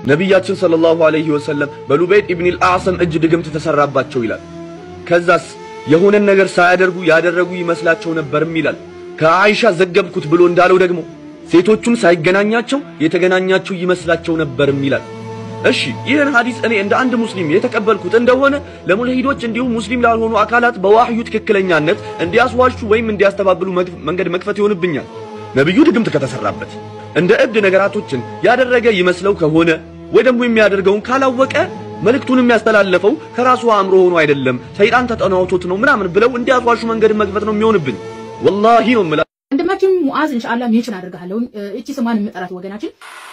ነቢያችን ሰለላሁ ዐለይሂ ወሰለም በሉበይድ ኢብኒል አዕሰም እጅ ድግምት ተሰራባቸው ይላል። ከዛስ የሆነን ነገር ሳያደርጉ ያደረጉ ይመስላቸው ነበርም ይላል። ከአይሻ ዘገብኩት ብሎ እንዳለው ደግሞ ሴቶቹን ሳይገናኛቸው የተገናኛቸው ይመስላቸው ነበርም ይላል። እሺ ይህን ሐዲስ እኔ እንደ አንድ ሙስሊም የተቀበልኩት እንደሆነ ለሙልሂዶች እንዲሁም ሙስሊም ላልሆኑ አካላት በዋህዩ ትክክለኛነት እንዲያስዋሹ ወይም እንዲያስተባብሉ መንገድ መክፈት ይሆንብኛል። ነብዩ ድግምት ከተሰራበት እንደ እብድ ነገራቶችን ያደረገ ይመስለው ከሆነ ወይ ደግሞ የሚያደርገውን ካላወቀ መልእክቱን የሚያስተላልፈው ከራሱ አእምሮ ሆኖ አይደለም ሰይጣን ተጠናውቶት ነው ምናምን ብለው እንዲያስዋሹ መንገድ መክፈት ነው የሚሆንብን። ወላሂ ነው የምላ ወንድማችን ሙዓዝ ኢንሻአላህ ሜንሽን አደርግሃለሁ። እቺ ስሟን የምጠራት ወገናችን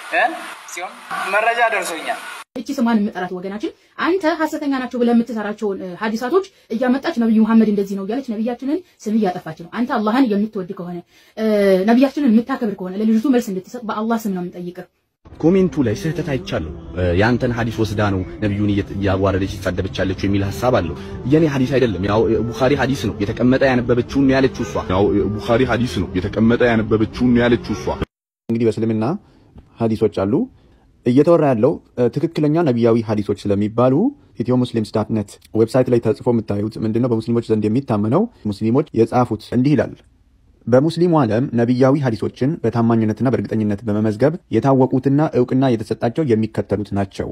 ሲሆን መረጃ ደርሶኛል። እቺ ስሟን የምጠራት ወገናችን አንተ ሐሰተኛ ናቸው ብለህ የምትሰራቸውን ሐዲሳቶች እያመጣች ነብዩ መሐመድ እንደዚህ ነው እያለች ነብያችንን ስም እያጠፋች ነው። አንተ አላህን የምትወድ ከሆነ ነብያችንን የምታከብር ከሆነ ለልጅቱ መልስ እንድትሰጥ በአላህ ስም ነው የምንጠይቅህ። ኮሜንቱ ላይ ስህተት አይቻለሁ። ያንተን ሐዲስ ወስዳ ነው ነብዩን እያዋረደች ይሳደበቻለች የሚል ሐሳብ አለው። የኔ ሐዲስ አይደለም። ያው ቡኻሪ ሐዲስ ነው የተቀመጠ ያነበበችውን ነው ያለችው እሷ። ያው ቡኻሪ ሐዲስ ነው የተቀመጠ ያነበበችውን ነው ያለችው እሷ። እንግዲህ በእስልምና ሐዲሶች አሉ። እየተወራ ያለው ትክክለኛ ነቢያዊ ሐዲሶች ስለሚባሉ ኢትዮ ሙስሊምስ ዳት ኔት ዌብሳይት ላይ ተጽፎ የምታዩት ምንድነው? በሙስሊሞች ዘንድ የሚታመነው ሙስሊሞች የጻፉት እንዲህ ይላል። በሙስሊሙ ዓለም ነቢያዊ ሐዲሶችን በታማኝነትና በእርግጠኝነት በመመዝገብ የታወቁትና እውቅና የተሰጣቸው የሚከተሉት ናቸው።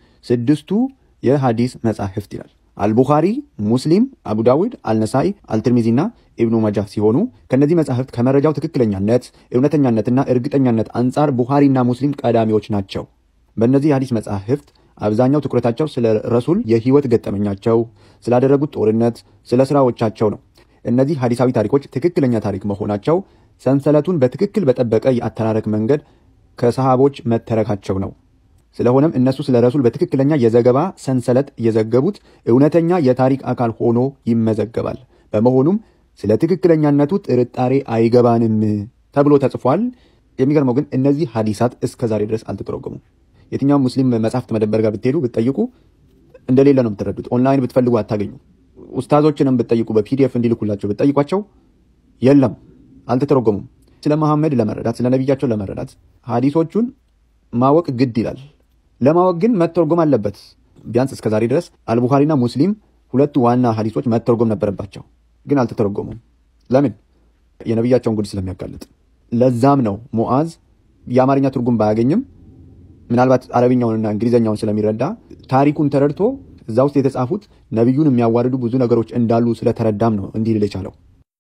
ስድስቱ የሐዲስ መጻሕፍት ይላል። አልቡኻሪ፣ ሙስሊም፣ አቡ ዳውድ፣ አልነሳኢ፣ አልትርሚዚና ኢብኑ ማጃህ ሲሆኑ ከእነዚህ መጻሕፍት ከመረጃው ትክክለኛነት እውነተኛነትና እርግጠኛነት አንጻር ቡኻሪና ሙስሊም ቀዳሚዎች ናቸው። በእነዚህ የሐዲስ መጻሕፍት አብዛኛው ትኩረታቸው ስለ ረሱል የህይወት ገጠመኛቸው፣ ስላደረጉት ጦርነት፣ ስለ ስራዎቻቸው ነው። እነዚህ ሐዲሳዊ ታሪኮች ትክክለኛ ታሪክ መሆናቸው ሰንሰለቱን በትክክል በጠበቀ የአተራረክ መንገድ ከሰሃቦች መተረካቸው ነው። ስለሆነም እነሱ ስለ ረሱል በትክክለኛ የዘገባ ሰንሰለት የዘገቡት እውነተኛ የታሪክ አካል ሆኖ ይመዘገባል። በመሆኑም ስለ ትክክለኛነቱ ጥርጣሬ አይገባንም ተብሎ ተጽፏል። የሚገርመው ግን እነዚህ ሐዲሳት እስከ ዛሬ ድረስ አልተተረጎሙም። የትኛውም ሙስሊም መጽሐፍት መደበር ጋር ብትሄዱ ብትጠይቁ እንደሌለ ነው የምትረዱት። ኦንላይን ብትፈልጉ አታገኙ። ኡስታዞችንም ብትጠይቁ በፒዲኤፍ እንዲልኩላቸው ብትጠይቋቸው የለም፣ አልተተረጎሙም። ስለ መሐመድ ለመረዳት ስለ ነቢያቸው ለመረዳት ሐዲሶቹን ማወቅ ግድ ይላል። ለማወቅ ግን መተርጎም አለበት። ቢያንስ እስከ ዛሬ ድረስ አልቡኻሪና ሙስሊም ሁለቱ ዋና ሐዲሶች መተርጎም ነበረባቸው፣ ግን አልተተረጎሙም። ለምን? የነቢያቸውን ጉድ ስለሚያጋልጥ። ለዛም ነው ሙዓዝ የአማርኛ ትርጉም ባያገኝም ምናልባት አረብኛውንና እንግሊዝኛውን ስለሚረዳ ታሪኩን ተረድቶ እዛ ውስጥ የተጻፉት ነቢዩን የሚያዋርዱ ብዙ ነገሮች እንዳሉ ስለተረዳም ነው እንዲህ ልል የቻለው።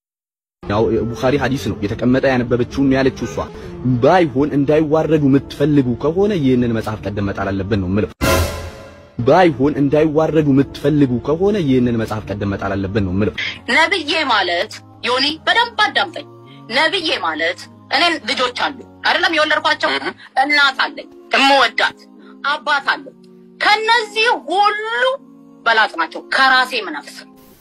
ያው ቡኻሪ ሐዲስ ነው የተቀመጠ ያነበበችውን ነው ያለችው እሷ። ባይሆን እንዳይዋረዱ የምትፈልጉ ከሆነ ይህንን መጽሐፍ ቀደም መጣል አለብን ነው የምለው። ባይሆን እንዳይዋረዱ የምትፈልጉ ከሆነ ይህንን መጽሐፍ ቀደም መጣል አለብን ነው የምለው። ነብዬ ማለት ዮኒ በደንብ አዳምጠኝ። ነብዬ ማለት እኔን ልጆች አሉ አይደለም የወለድኳቸው እናት አለኝ እምወዳት አባት አለኝ። ከነዚህ ሁሉ በላጭ ናቸው ከራሴ ምነፍስ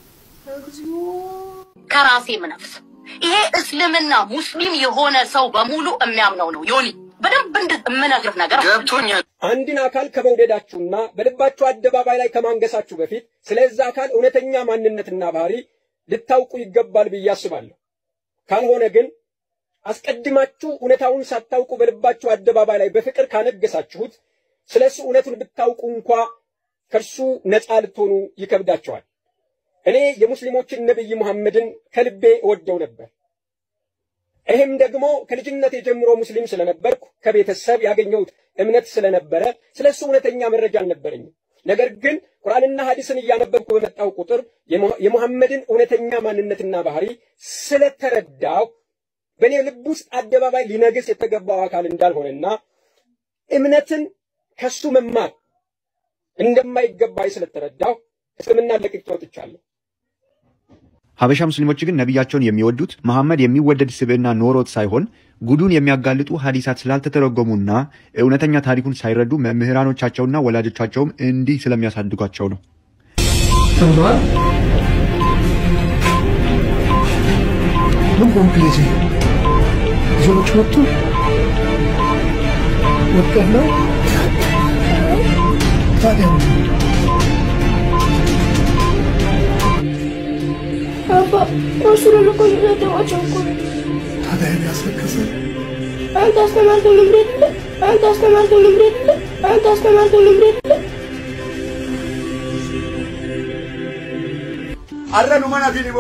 ከራሴ ምነፍስ። ይሄ እስልምና ሙስሊም የሆነ ሰው በሙሉ የሚያምነው ነው። ዮኒ በደንብ የምነግርህ ነገር ገብቶኛል። አንድን አካል ከመውደዳችሁና በልባችሁ አደባባይ ላይ ከማንገሳችሁ በፊት ስለዛ አካል እውነተኛ ማንነትና ባህሪ ልታውቁ ይገባል ብዬ አስባለሁ። ካልሆነ ግን አስቀድማችሁ እውነታውን ሳታውቁ በልባችሁ አደባባይ ላይ በፍቅር ካነገሳችሁት ስለ እሱ እውነቱን ብታውቁ እንኳ ከእርሱ ነፃ ልትሆኑ ይከብዳቸዋል። እኔ የሙስሊሞችን ነቢይ ሙሐመድን ከልቤ እወደው ነበር። ይህም ደግሞ ከልጅነቴ ጀምሮ ሙስሊም ስለነበርኩ ከቤተሰብ ያገኘሁት እምነት ስለነበረ ስለ እሱ እውነተኛ መረጃ አልነበረኝም። ነገር ግን ቁርአንና ሐዲስን እያነበብኩ በመጣው ቁጥር የሙሐመድን እውነተኛ ማንነትና ባህሪ ስለተረዳው በእኔ ልብ ውስጥ አደባባይ ሊነግስ የተገባው አካል እንዳልሆነና እምነትን ከሱ መማር እንደማይገባኝ ስለተረዳው እስልምና ለቅቄ ወጥቻለሁ። ሀበሻ ሙስሊሞች ግን ነቢያቸውን የሚወዱት መሐመድ የሚወደድ ስብዕና ኖሮት ሳይሆን ጉዱን የሚያጋልጡ ሐዲሳት ስላልተተረጎሙና እውነተኛ ታሪኩን ሳይረዱ መምህራኖቻቸውና ወላጆቻቸውም እንዲህ ስለሚያሳድጓቸው ነው። ተብለዋል። ምን ቆምክ ልጄ? ልጆች መጡ። ወድቀህ ነው? ታዲያ ምን? አባ ረሱሉን እኮ እየሰደቧቸው እኮ ነው። ታዲያ የሚያስለቅስ አንተ አስተማርከኝ ብሬት አንተ አስተማርከኝ ብሬት አንተ አስተማርኩ ልምድ የለም arranu mana finibo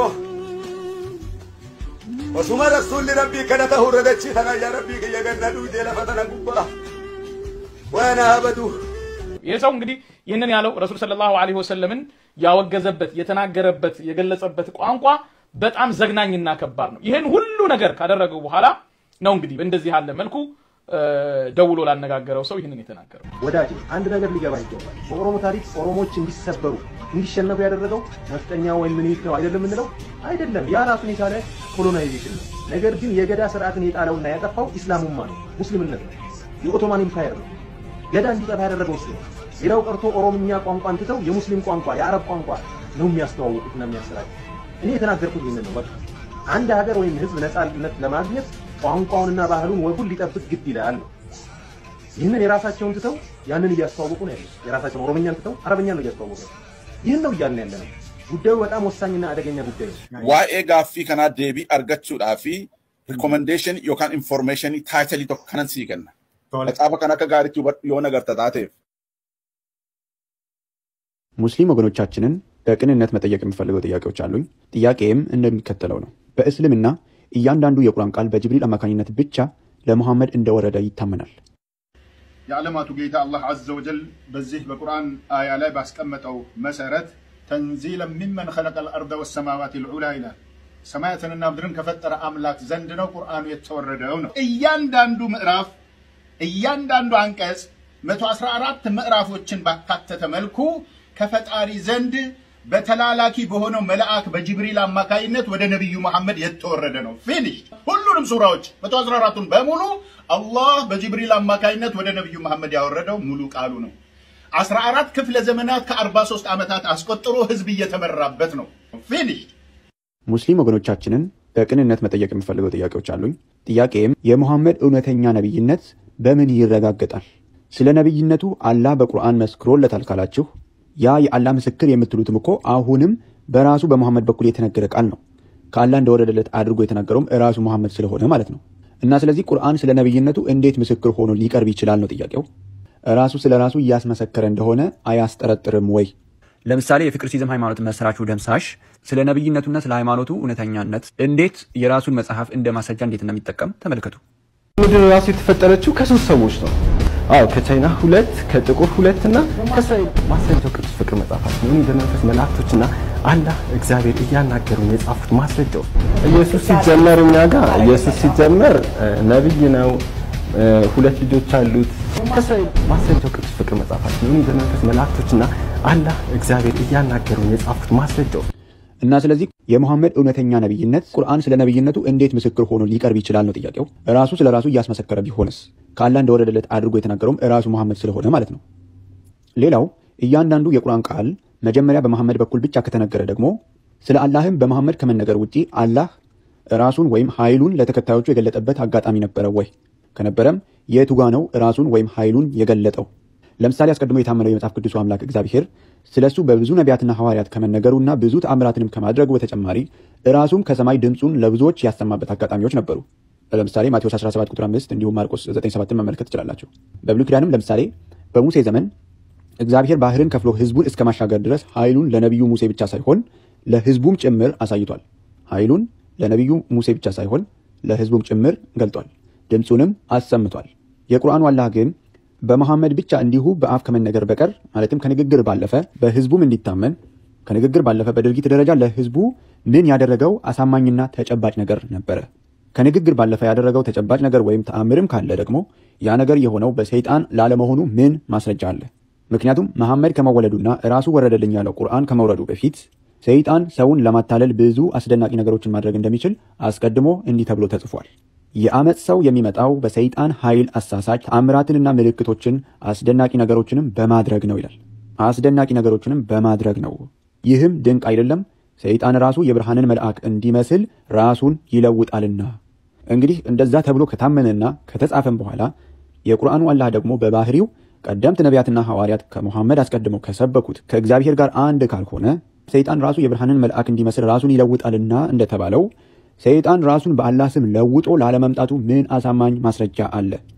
osuma rasulli rabbii kadhata hurradachi tana yaa rabbii kiyya ganna dhuydee lafa tana gubbaa waana habadu ይህ ሰው እንግዲህ ይህንን ያለው ረሱል ሰለላሁ ዐለይሂ ወሰለምን ያወገዘበት የተናገረበት የገለጸበት ቋንቋ በጣም ዘግናኝና ከባድ ነው። ይህን ሁሉ ነገር ካደረገው በኋላ ነው እንግዲህ እንደዚህ ያለ መልኩ እ፣ ደውሎ ላነጋገረው ሰው ይህንን የተናገረው። ወዳጅ አንድ ነገር ሊገባ ይገባል። በኦሮሞ ታሪክ ኦሮሞዎች እንዲሰበሩ እንዲሸነፉ ያደረገው ነፍጠኛ ወይም ምኒልክ ነው አይደለም የምንለው አይደለም። ያ ራሱን የቻለ ኮሎናይዜሽን ነው። ነገር ግን የገዳ ስርዓትን የጣለውና ያጠፋው ኢስላሙማ ነው፣ ሙስሊምነት ነው፣ የኦቶማን ኢምፓየር ነው። ገዳ እንዲጠፋ ያደረገው እሱ ነው። ሌላው ቀርቶ ኦሮምኛ ቋንቋን ትተው የሙስሊም ቋንቋ የአረብ ቋንቋ ነው የሚያስተዋውቁትና የሚያሰራጩ። እኔ የተናገርኩት ይህንን ነው። በቃ አንድ ሀገር ወይም ህዝብ ነፃነት ለማግኘት ቋንቋውንና ባህሉን ወጉን ሊጠብቅ ግድ ይላል ነው። ይህንን የራሳቸውን ትተው ያንን እያስተዋወቁ ነው ያሉት። የራሳቸውን ኦሮምኛን ትተው አረበኛን ነው እያስተዋወቁ ነው። ይህን ነው እያልን ያለ ነው። ጉዳዩ በጣም ወሳኝና አደገኛ ጉዳይ ነው። waa'ee gaaffii kanaa deebii argachuudhaa fi rikomendeeshinii yookaan informeeshinii taayitalii tokko kanan sii kenna. Macaafa kan akka gaariitti hubadhu yoo nagarta taateef. ሙስሊም ወገኖቻችንን በቅንነት መጠየቅ የምፈልገው ጥያቄዎች አሉኝ። ጥያቄም እንደሚከተለው ነው። በእስልምና እያንዳንዱ የቁርአን ቃል በጅብሪል አማካኝነት ብቻ ለሙሐመድ እንደወረደ ይታመናል። የዓለማቱ ጌታ አላህ አዘ ወጀል በዚህ በቁርአን አያ ላይ ባስቀመጠው መሰረት ተንዚለን ሚመን ኸለቀ ልአርደ ወሰማዋት ልዑላ ይላል። ሰማያትንና ምድርን ከፈጠረ አምላክ ዘንድ ነው ቁርአኑ የተወረደው ነው። እያንዳንዱ ምዕራፍ እያንዳንዱ አንቀጽ 114 ምዕራፎችን ባካተተ መልኩ ከፈጣሪ ዘንድ በተላላኪ በሆነው መልአክ በጅብሪል አማካይነት ወደ ነቢዩ መሐመድ የተወረደ ነው። ፊኒሽ ሁሉንም ሱራዎች 114ቱን በሙሉ አላህ በጅብሪል አማካይነት ወደ ነቢዩ መሐመድ ያወረደው ሙሉ ቃሉ ነው። 14 ክፍለ ዘመናት ከ43 ዓመታት አስቆጥሮ ህዝብ እየተመራበት ነው። ፊኒሽ ሙስሊም ወገኖቻችንን በቅንነት መጠየቅ የምፈልገው ጥያቄዎች አሉኝ። ጥያቄም የሙሐመድ እውነተኛ ነቢይነት በምን ይረጋገጣል? ስለ ነቢይነቱ አላህ በቁርአን መስክሮለታል ካላችሁ ያ የአላህ ምስክር የምትሉትም እኮ አሁንም በራሱ በሙሐመድ በኩል የተነገረ ቃል ነው። ከአላህ እንደወረደለት አድርጎ የተናገረውም ራሱ ሙሐመድ ስለሆነ ማለት ነው። እና ስለዚህ ቁርአን ስለ ነቢይነቱ እንዴት ምስክር ሆኖ ሊቀርብ ይችላል ነው ጥያቄው። ራሱ ስለ ራሱ እያስመሰከረ እንደሆነ አያስጠረጥርም ወይ? ለምሳሌ የፍቅር ሲዝም ሃይማኖት መስራቹ ደምሳሽ ስለ ነቢይነቱና ስለ ሃይማኖቱ እውነተኛነት እንዴት የራሱን መጽሐፍ እንደ ማስረጃ እንዴት እንደሚጠቀም ተመልከቱ። ምድር ራሱ የተፈጠረችው ከሶስት ሰዎች ነው። አዎ ከቻይና ሁለት፣ ከጥቁር ሁለት እና ከእስራኤል ማስረጃው ቅዱስ ፍቅር መጽሐፋችን ነው። በመንፈስ መላእክቶችና አላህ እግዚአብሔር እያናገሩን የጻፉት ማስረጃው ኢየሱስ ሲጀመር እኛ ጋር ኢየሱስ ሲጀመር እ፣ ነብይ ነው እ፣ ሁለት ልጆች አሉት። ከእስራኤል ማስረጃው ቅዱስ ፍቅር መጽሐፋችን ነው። በመንፈስ መላእክቶችና አላህ እግዚአብሔር እያናገሩን የጻፉት ማስረጃው እና ስለዚህ የሙሐመድ እውነተኛ ነቢይነት ቁርአን ስለ ነቢይነቱ እንዴት ምስክር ሆኖ ሊቀርብ ይችላል ነው ጥያቄው። ራሱ ስለ ራሱ እያስመሰከረ ቢሆንስ ከአላህ እንደወረደለት አድርጎ የተናገረውም ራሱ መሐመድ ስለሆነ ማለት ነው። ሌላው እያንዳንዱ የቁርአን ቃል መጀመሪያ በመሐመድ በኩል ብቻ ከተነገረ ደግሞ ስለ አላህም በመሐመድ ከመነገር ውጪ አላህ ራሱን ወይም ኃይሉን ለተከታዮቹ የገለጠበት አጋጣሚ ነበረ ወይ? ከነበረም የቱ ጋ ነው ራሱን ወይም ኃይሉን የገለጠው? ለምሳሌ አስቀድሞ የታመነው የመጽሐፍ ቅዱሱ አምላክ እግዚአብሔር ስለ እሱ በብዙ ነቢያትና ሐዋርያት ከመነገሩና ብዙ ተአምራትንም ከማድረጉ በተጨማሪ ራሱም ከሰማይ ድምፁን ለብዙዎች ያሰማበት አጋጣሚዎች ነበሩ። ለምሳሌ ማቴዎስ 17 ቁጥር 5 እንዲሁም ማርቆስ 97 መመልከት ትችላላችሁ። በብሉይ ኪዳንም ለምሳሌ በሙሴ ዘመን እግዚአብሔር ባህርን ከፍሎ ህዝቡን እስከ ማሻገር ድረስ ኃይሉን ለነቢዩ ሙሴ ብቻ ሳይሆን ለህዝቡም ጭምር አሳይቷል። ኃይሉን ለነቢዩ ሙሴ ብቻ ሳይሆን ለህዝቡም ጭምር ገልጧል። ድምፁንም አሰምቷል። የቁርአኑ አላህ ግን በመሐመድ ብቻ እንዲሁ በአፍ ከመነገር በቀር ማለትም ከንግግር ባለፈ በህዝቡም እንዲታመን ከንግግር ባለፈ በድርጊት ደረጃ ለህዝቡ ምን ያደረገው አሳማኝና ተጨባጭ ነገር ነበረ? ከንግግር ባለፈ ያደረገው ተጨባጭ ነገር ወይም ተአምርም ካለ ደግሞ ያ ነገር የሆነው በሰይጣን ላለመሆኑ ምን ማስረጃ አለ? ምክንያቱም መሐመድ ከመወለዱና ራሱ ወረደልኝ ያለው ቁርአን ከመውረዱ በፊት ሰይጣን ሰውን ለማታለል ብዙ አስደናቂ ነገሮችን ማድረግ እንደሚችል አስቀድሞ እንዲህ ተብሎ ተጽፏል። የአመፅ ሰው የሚመጣው በሰይጣን ኃይል አሳሳች ተአምራትንና ምልክቶችን አስደናቂ ነገሮችንም በማድረግ ነው ይላል። አስደናቂ ነገሮችንም በማድረግ ነው። ይህም ድንቅ አይደለም፣ ሰይጣን ራሱ የብርሃንን መልአክ እንዲመስል ራሱን ይለውጣልና። እንግዲህ እንደዛ ተብሎ ከታመነና ከተጻፈም በኋላ የቁርአኑ አላህ ደግሞ በባህሪው ቀደምት ነቢያትና ሐዋርያት ከሙሐመድ አስቀድመው ከሰበኩት ከእግዚአብሔር ጋር አንድ ካልሆነ ሰይጣን ራሱ የብርሃንን መልአክ እንዲመስል ራሱን ይለውጣልና እንደተባለው ሰይጣን ራሱን በአላህ ስም ለውጦ ላለመምጣቱ ምን አሳማኝ ማስረጃ አለ?